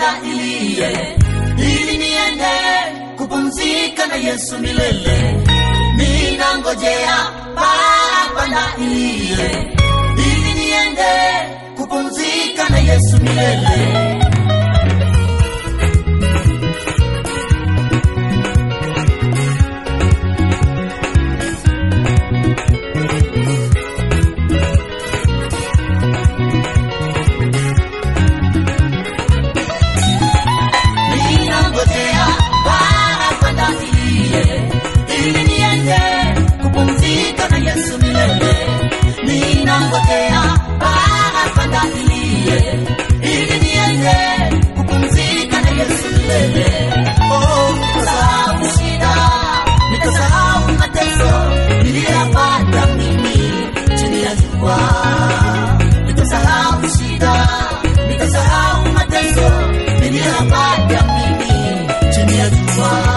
parapanda iliye ili niende kupumzika na Yesu milele. Ninangojea parapanda iliye ili niende kupumzika na Yesu milele. Ninangojea parapanda iliye ili niende kupumzika na Yesu milele. Ninangojea parapanda iliye ili niende kupumzika na Yesu milele. Oh, nikasahau shida, nikasahau mateso niliyapata mimi chini ya jua. Nikasahau shida, nikasahau mateso niliyapata mimi chini ya jua.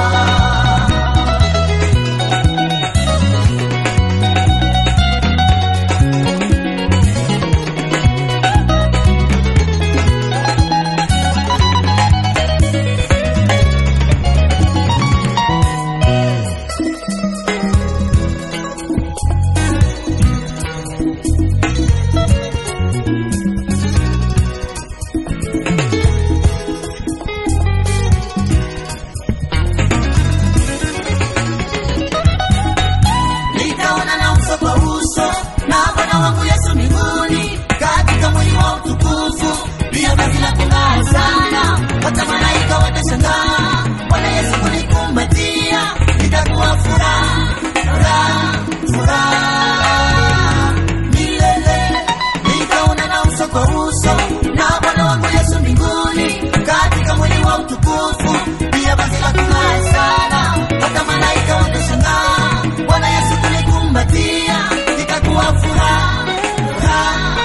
nitaona na uso kwa uso na Bwana wangu Yesu mbinguni katika mwili wa utukufu, pia vazi la kung'aa sana, hata malaika watashangaa. Bwana Yesu kunikumbatia, itakuwa furaha, furaha, furaha milele. Nitaona na uso kwa uso na Bwana wangu Yesu mbinguni katika mwili wa utukufu, pia vazi la kung'aa sana, hata malaika watashangaa. Bwana Yesu kunikumbatia, itakuwa furaha, furaha,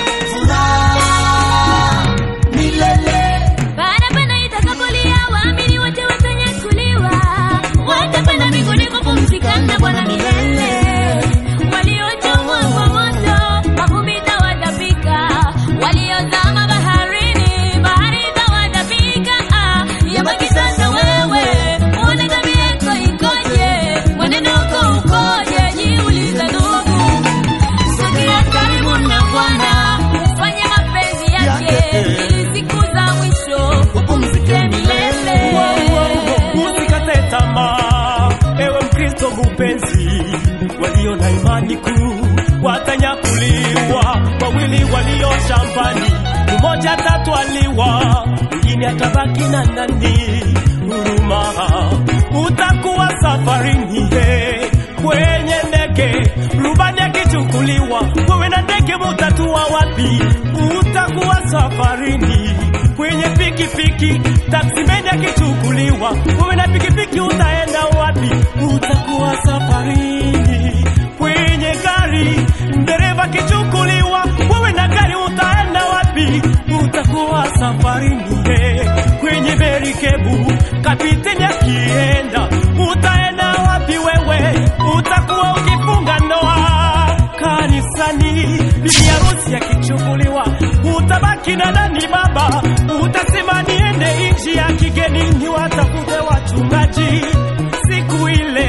furaha milele. Parapanda itakapolia, waamini wote watanyakuliwa, watapanda mbinguni kupumzika na Bwana milele. Waliochomwa kwa moto, mavumbi itawatapika. Waliozama baharini, bahari itawatapika. Ah, yabaki sasa wewe, uone tabia yako ikoje, mwenendo wako ukoje, jiulize ndugu. Sogea karibu na Bwana, ufanye mapenzi yake, ili siku za mwisho upumzike milele. Usikate tamaa, ewe Mkristo mpenzi, walio na imani kuu watanyakuliwa. Wawili walio shambani, mmoja atatwaliwa, mwingine atabaki na nani? Huruma, utakuwa safarini he, kwenye ndege, rubani akichukuliwa, wewe na ndege mutatua wapi? Utakuwa safarini kwenye pikipiki, taksimeni akichukuliwa, wewe na pikipiki utaenda wapi? Utakuwa safarini kwenye gari, dereva akichukuliwa, wewe na gari utaenda wapi? Utakuwa safarini eh, kwenye merikebu, kapiteni akienda, utaenda wapi wewe? Utakuwa ukifunga ndoa kanisani, bibi harusi akichukuliwa, utabaki na nani baba? Utasema niende nchi ya kigeni niwatafute wachungaji, siku ile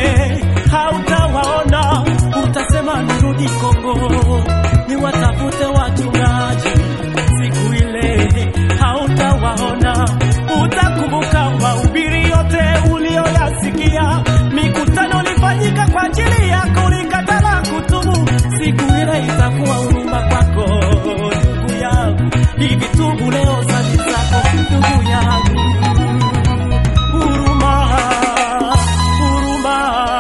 hautawaona, utasema nirudi Kongo niwatafute wachungaji, siku ile hautawaona, utakumbuka mahubiri yote ulioyasikia, mikutano ulifanyika kwa ajili yako, ulikatala kutubu, siku ile itakuwa huruma kwako ndugu yangu, hivi tubu leo dhambi zako ndugu yangu, huruma, huruma,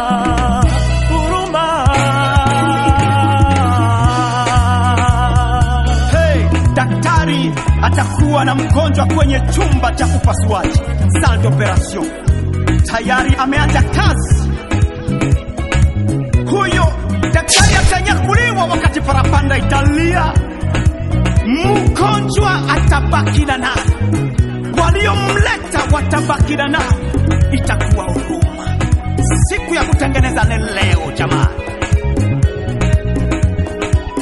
huruma. Hey, daktari atakuwa na mgonjwa kwenye chumba cha upasuaji salle d'operation, tayari ameanza kazi. Huyo daktari atanyakuliwa wakati parapanda italia, mgonjwa atabaki na nani? Waliomleta watabaki na nani? Itakuwa huruma. Siku ya kutengeneza ni leo jamani.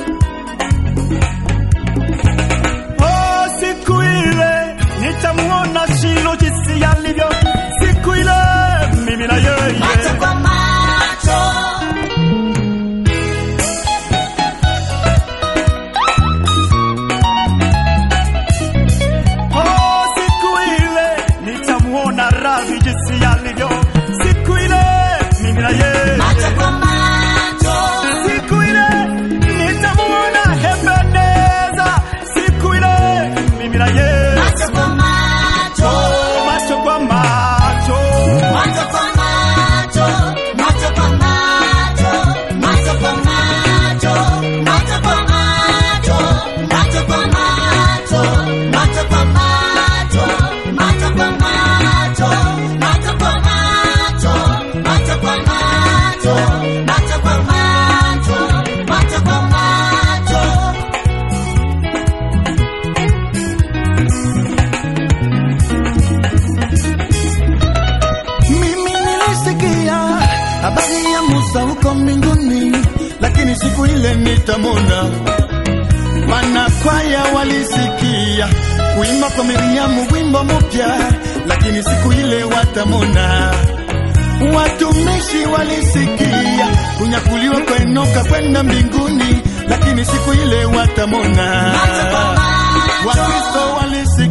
Oh, siku ile nitamuona nitamuona Shilo jinsi alivyo siku ile, mimi na yeye macho kwa macho Oh, siku ile nitamuona Rabi jinsi alivyo siku ile, mimi na yeye macho kwa macho siku ile nitamuona Ebeneza siku ile, mimi na yeye macho kwa macho macho kwa macho macho kwa macho macho kwa macho macho kwa macho macho kwa macho macho kwa macho macho kwa macho macho kwa macho macho kwa macho macho kwa macho macho kwa macho macho kwa macho Mimi nilisikia habari ya Musa huko mbinguni, lakini siku ile nitamwona. Wanakwaya walisikia kuimba kwa Miriamu wimbo mpya, lakini siku ile watamwona. Watumishi walisikia kunyakuliwa kwa Enoka kwenda mbinguni, lakini siku ile watamwona. macho kwa macho Wakristo walisikia